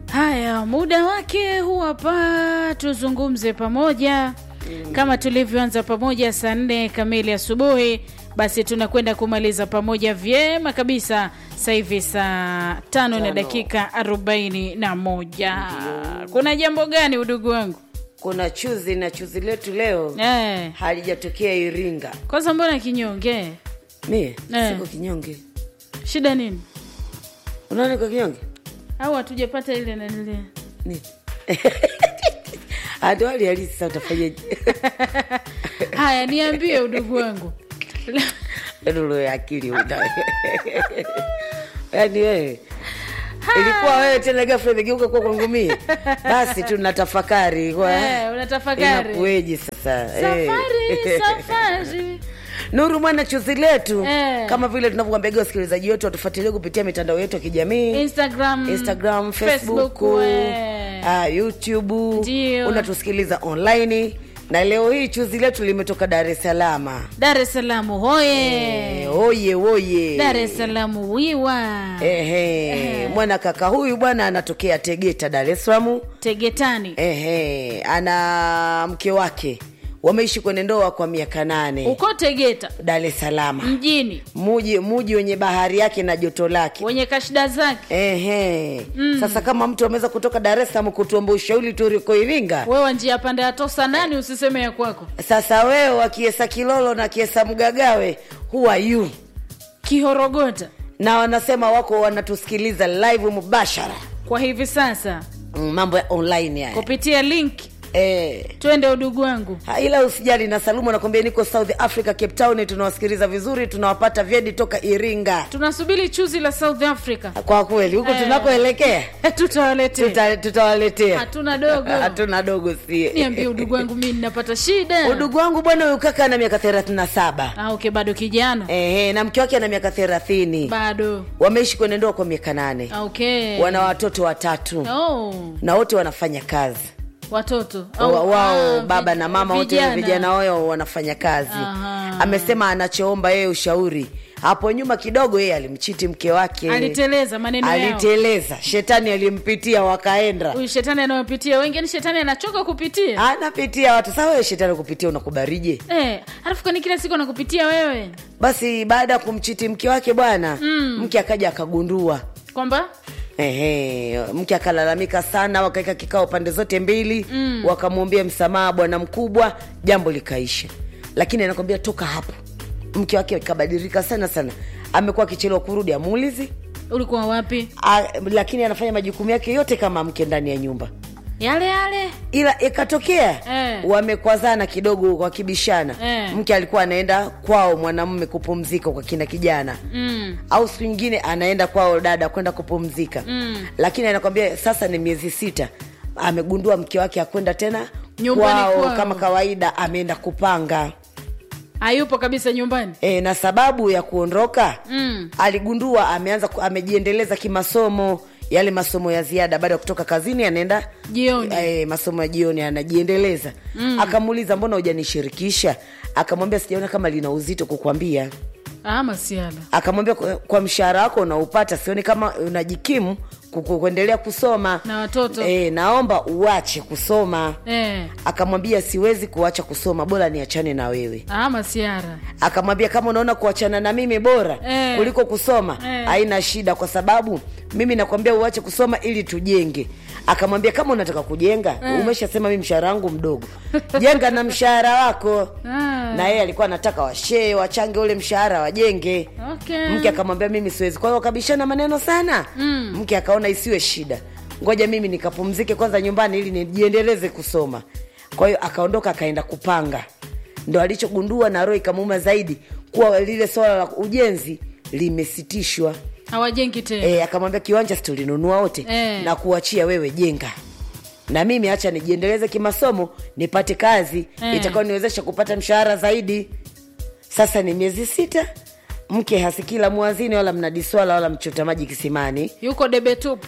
Haya, muda wake huu hapa, tuzungumze pamoja kama tulivyoanza pamoja saa nne kamili asubuhi, basi tunakwenda kumaliza pamoja vyema kabisa sasa hivi saa tano na Tano. dakika arobaini na moja. Kuna jambo gani udugu wangu? kuna chuzi na chuzi letu leo Eh, halijatokea Iringa. kwanza mbona kinyonge? Mie Eh. siko kinyonge, Shida nini? unaona kwa kinyonge Au hatujapata ile nanile ni hadi hali halisi. Sasa utafanyaje? Haya, niambie udugu wangu. Ndio ya akili una yaani wewe ilikuwa wewe tena ghafla imegeuka kuwa kwangu mie, basi tunatafakari kwa Eh, unatafakari. inakueje sasa eh. Safari, safari. Nuru mwana chuzi letu Eh. kama vile tunavyowaambia wasikilizaji wetu watufuatilie kupitia mitandao yetu ya kijamii Instagram, Instagram, Facebook, eh. ah, YouTube, Ndio. unatusikiliza online. Na leo hii chuzi letu limetoka Dar es Salaam. Dar es Salaam hoye. Eh, Oye oye, Dar es Salaam wiwa. Ehe, mwana kaka huyu bwana anatokea Tegeta, Dar es Salaam. Tegetani. Ehe, ana mke wake wameishi kwenye ndoa kwa miaka nane Uko Tegeta Dar es Salaam, mjini muji muji wenye bahari yake na joto lake. wenye kashida zake. Ehe. Sasa kama mtu ameweza kutoka Dar es Salaam kutuomba ushauri tuliko Iringa, Wewe njia panda ya tosa nani usiseme ya kwako. sasa wewe wakiesa Kilolo na kiesa Mgagawe, who are you? Kihorogota Na wanasema wako wanatusikiliza live mubashara, kwa hivi sasa Mm, mambo ya online haya kupitia link eh. twende udugu wangu. Ha, ila usijali na Salumu anakwambia niko South Africa Cape Town, tunawasikiliza vizuri, tunawapata vyedi toka Iringa. Tunasubiri chuzi la South Africa. Kwa kweli huko Eh. tunakoelekea Tutawaletea. tuta, tutawaletea Hatuna dogo. hatuna dogo sie. Niambie udugu wangu mimi ninapata shida. Udugu wangu bwana, huyu kaka ana miaka thelathini na saba Ah, okay, bado kijana. ehe, na mke wake ana miaka thelathini Bado. wameishi kwenye ndoa kwa miaka nane Ah, Okay. wana watoto watatu Oh, na wote wanafanya kazi watoto wa, Au- wao ah, baba vij- na mama wote vijana wao wanafanya kazi Aha. amesema anachoomba yeye ushauri hapo nyuma kidogo yeye alimchiti mke wake aliteleza maneno yao. aliteleza shetani alimpitia wakaenda Huyu shetani anayopitia wengi, ni shetani anachoka kupitia anapitia watu sawa wewe shetani kupitia unakubarije eh, alafu kwani kila siku anakupitia wewe basi baada ya kumchiti mke wake bwana mke akaja akagundua kwamba Ehe, mke akalalamika sana, wakaweka kikao pande zote mbili mm. wakamwambia msamaha bwana mkubwa, jambo likaisha. Lakini anakwambia toka hapo, mke wake kabadilika sana sana, amekuwa akichelewa kurudi, amuulizi ulikuwa wapi? a, lakini anafanya majukumu yake yote kama mke ndani ya nyumba, Yale yale ila ikatokea Eh. wamekwazana kidogo, wakibishana Eh. mke alikuwa anaenda kwao mwanamume kupumzika kwa kina kijana mm. au siku nyingine anaenda kwao dada kwenda kupumzika Mm. lakini anakwambia sasa ni miezi sita amegundua mke wake akwenda tena Nyumbani kwao kwao. kama kawaida ameenda kupanga hayupo kabisa nyumbani e, na sababu ya kuondoka mm. aligundua ameanza ku- amejiendeleza kimasomo yale masomo ya ziada baada ya kutoka kazini anaenda Jioni. e, masomo ya jioni anajiendeleza mm. akamuuliza mbona hujanishirikisha akamwambia sijaona kama lina uzito kukwambia ah, masiala akamwambia kwa, kwa mshahara wako unaupata sioni kama unajikimu kuku- kuendelea kusoma Na watoto. e, naomba uache kusoma eh. akamwambia siwezi kuacha kusoma bora niachane na wewe ah, masiara akamwambia kama unaona kuachana na mimi bora Eh. kuliko kusoma Eh. haina shida kwa sababu mimi nakwambia uache kusoma ili tujenge akamwambia kama unataka kujenga umeshasema mi mshahara wangu mdogo jenga na mshahara wako Ah. na yeye alikuwa anataka washee wachange ule mshahara wajenge okay. mke akamwambia mimi siwezi kwa hiyo wakabishana maneno sana Mm. mke akaona isiwe shida ngoja mimi nikapumzike kwanza nyumbani ili nijiendeleze kusoma kwa hiyo akaondoka akaenda kupanga ndo alichogundua na roho ikamuuma zaidi kuwa lile swala la ujenzi limesitishwa hawajengi tena e, akamwambia kiwanja si tulinunua wote Eh. na kuachia wewe jenga na mimi hacha nijiendeleze kimasomo nipate kazi Eh. itakao niwezesha kupata mshahara zaidi sasa ni miezi sita mke hasikila mwazini wala mnadiswala wala mchota maji kisimani yuko debe tupu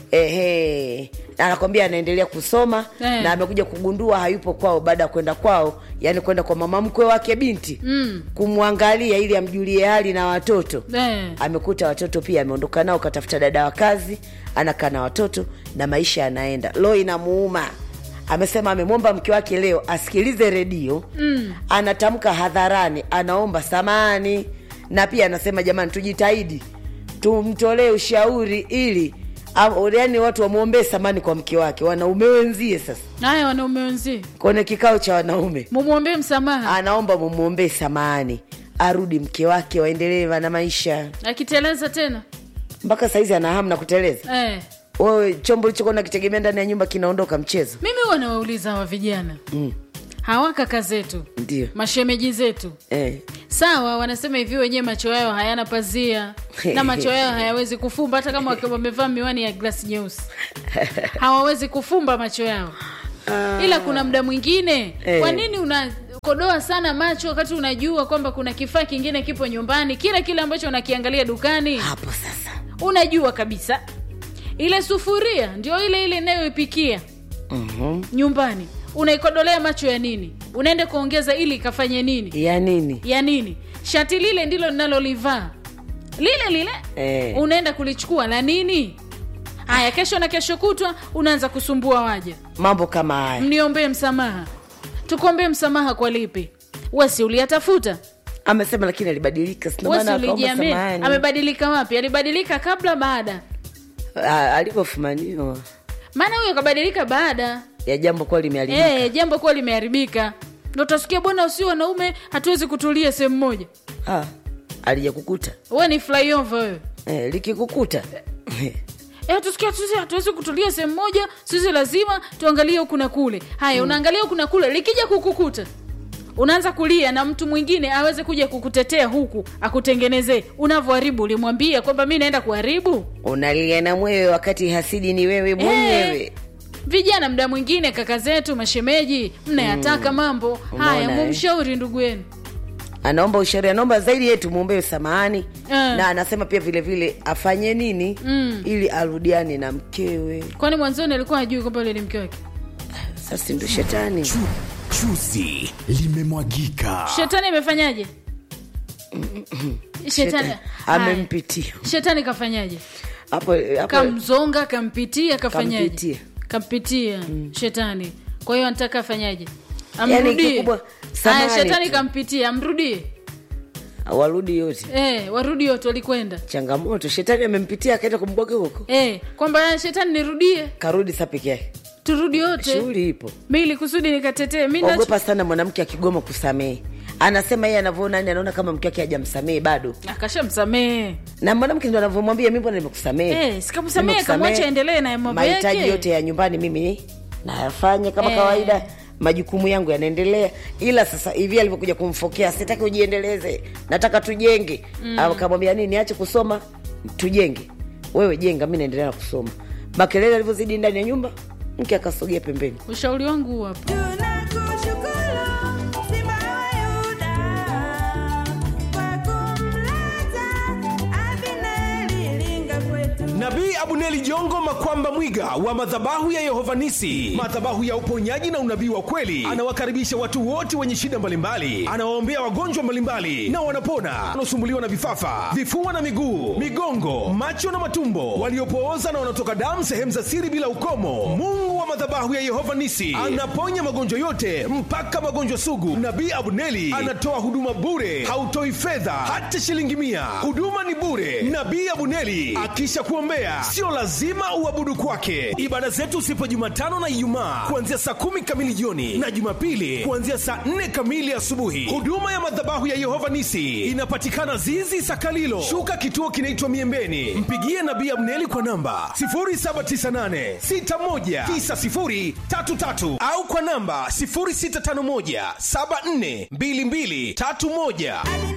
ehe anakwambia anaendelea kusoma Eh. na amekuja kugundua hayupo kwao baada ya kwenda kwao yani kwenda kwa mama mkwe wake binti mm. kumwangalia ili amjulie hali na watoto eh. amekuta watoto pia ameondoka nao katafuta dada wa kazi anakaa na watoto na maisha yanaenda lo inamuuma amesema amemwomba mke wake leo asikilize redio mm. anatamka hadharani anaomba samani na pia anasema jamani tujitahidi tumtolee ushauri ili yani watu wamwombee samani kwa mke wake wanaume wenzie sasa haya wanaume wenzie kwenye kikao cha wanaume mumwombee msamaha anaomba mumwombee samani arudi mke wake waendelee na maisha akiteleza tena mpaka saizi ana hamu na kuteleza eh. wewe chombo ulichokuwa nakitegemea ndani ya nyumba kinaondoka mchezo mimi huwa nawauliza hawa vijana mm. hawa kaka zetu ndio mashemeji zetu eh. sawa wanasema hivi wenyewe macho yao hayana pazia na macho yao hayawezi kufumba hata kama wakiwa wamevaa miwani ya glasi nyeusi hawawezi kufumba macho yao ila kuna muda mwingine Eh. kwa nini unakodoa sana macho wakati unajua kwamba kuna kifaa kingine kipo nyumbani kile kile ambacho unakiangalia dukani hapo sasa unajua kabisa ile sufuria ndio ile ile inayoipikia mm-hmm. nyumbani unaikodolea macho ya nini unaenda kuongeza ili ikafanye nini ya nini ya nini shati lile ndilo linalolivaa lile lile Eh. unaenda kulichukua la nini haya kesho na kesho kutwa unaanza kusumbua waja mambo kama haya mniombee msamaha tukuombee msamaha kwa lipi wesi uliyatafuta amesema lakini alibadilika sina wesi maana akaomba ulijiamini samahani. amebadilika wapi alibadilika kabla baada Ah, alivyofumaniwa maana huyo kabadilika baada ya jambo kuwa limeharibika e, jambo kuwa limeharibika ndo utasikia bwana usi wanaume hatuwezi kutulia sehemu moja ah, alija kukuta we ni flyover wewe eh, likikukuta Eh, tusikia sisi hatuwezi kutulia sehemu moja sisi lazima tuangalie huku na kule haya mm. unaangalia huku na kule likija kukukuta unaanza kulia na mtu mwingine aweze kuja kukutetea huku akutengenezee unavyoharibu ulimwambia kwamba mi naenda kuharibu unalia na mwewe wakati hasidi ni wewe mwenyewe Eh, vijana mda mwingine kaka zetu mashemeji mnayataka mambo haya Umeona, eh? mumshauri ndugu yenu anaomba ushauri anaomba zaidi yetu mwombee samahani Eh. na anasema pia vile vile afanye nini Mm. ili arudiane na mkewe kwani mwanzoni alikuwa hajui kwamba yule ni mke wake sasa ndo shetani Chu, chuzi limemwagika. shetani amefanyaje shetani Shetani. Haya. amempitia shetani kafanyaje hapo hapo kamzonga kampitia kafanyaje Kampitia. kampitia shetani kwa hiyo anataka afanyaje Yaani amrudie kikubwa, haya samahani shetani tu. kampitia amrudie warudi yote eh, warudi wote walikwenda changamoto shetani amempitia akaenda kumbwaga huko eh, kwamba shetani nirudie karudi sa peke yake turudi wote shughuli ipo mili kusudi nikatetee mi nacho- ogopa sana mwanamke akigoma kusamehe anasema yeye anavyoona yani anaona kama mke wake hajamsamehe bado akashamsamehe na mwanamke ndo anavyomwambia mi mbona nimekusamehe Eh, sikamsamehe, Nimekusamehe. kamwacha aendelee na mambo mahitaji yake. yote ya nyumbani mimi nayafanya kama Eh. kawaida majukumu yangu yanaendelea ila sasa hivi alivyokuja kumfokea sitaki ujiendeleze nataka tujenge mm. akamwambia nini ache kusoma tujenge wewe jenga mi naendelea na kusoma makelele alivyozidi ndani ya nyumba mke akasogea pembeni ushauri wangu huu hapa Tunakushukuru Simba wa Yuda kwa kumleta Abineri linga kwetu. Nabii Abuneli Jongo Makwamba Mwiga wa madhabahu ya Yehova Nisi, madhabahu ya uponyaji na unabii wa kweli, anawakaribisha watu wote wenye shida mbalimbali, anawaombea wagonjwa mbalimbali na wanapona, wanaosumbuliwa na vifafa, vifua na miguu, migongo, macho na matumbo, waliopooza na wanaotoka damu sehemu za siri bila ukomo. Mungu wa madhabahu ya Yehova Nisi anaponya magonjwa yote mpaka magonjwa sugu. Nabii Abuneli anatoa huduma bure, hautoi fedha hata shilingi mia. Huduma ni bure. Nabii Abuneli akisha kuombea, sio lazima uabudu kwake. Ibada zetu zipo Jumatano na Ijumaa kuanzia saa kumi kamili jioni na Jumapili kuanzia saa nne kamili asubuhi. Huduma ya madhabahu ya Yehova Nisi inapatikana Zizi Sakalilo, shuka kituo kinaitwa Miembeni. Mpigie Nabii Abneli kwa namba 0798619033 au kwa namba 0651742231.